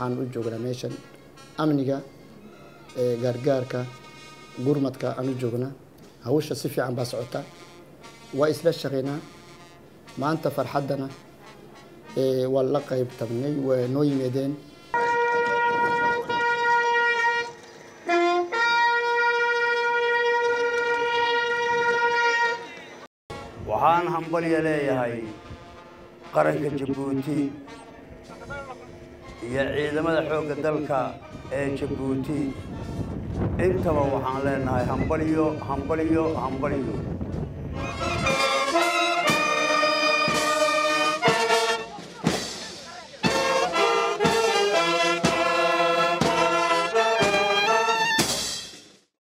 waxaan u joognaa meeshan amniga gaargaarka gurmadka aan u joognaa hawsha si fiican baa socota waa isla shaqaynaa maanta farxaddana waa la qayb tagnay waa noo yimaadeen waxaan hambalya leeyahay qaranka jabuuti iyo ciidamada xoogga dalka ee jabuuti intaba waxaan leenahay hambalyo hambalyo hambalyo